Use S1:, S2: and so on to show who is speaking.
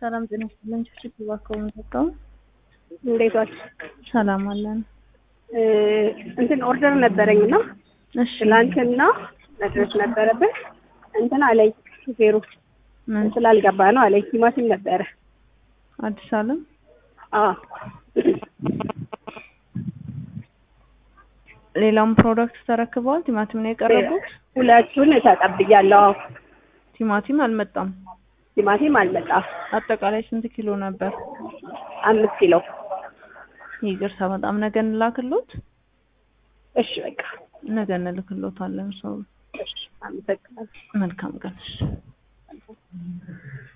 S1: ሰላም ጤና ይስጥልን። ችግር እባክዎ የምንጠጣው
S2: እንዴት ዋልሽ?
S1: ሰላም አለን።
S2: እንትን ኦርደር ነበረኝ እና
S1: እሺ
S2: ትላንትና መድረስ ነበረብን። እንትን አለኝ ሹፌሩ
S1: ምን
S2: ስላልገባ ነው አለኝ። ቲማቲም ነበረ።
S1: አዲስ አለም
S2: አዎ
S1: ሌላም ፕሮዳክት ተረክበዋል። ቲማቲም ነው የቀረቡት።
S2: ሁለቱን ተቀብያለሁ። አዎ
S1: ቲማቲም አልመጣም።
S2: ቲማቲም አልመጣም።
S1: አጠቃላይ ስንት ኪሎ ነበር?
S2: አምስት ኪሎ።
S1: ይቅርታ በጣም ነገ እንላክሎት።
S2: እሺ በቃ
S1: ነገ እንልክሎታለን። ሰው
S2: እሺ፣ አመሰግናለሁ።
S1: መልካም ቀን። እሺ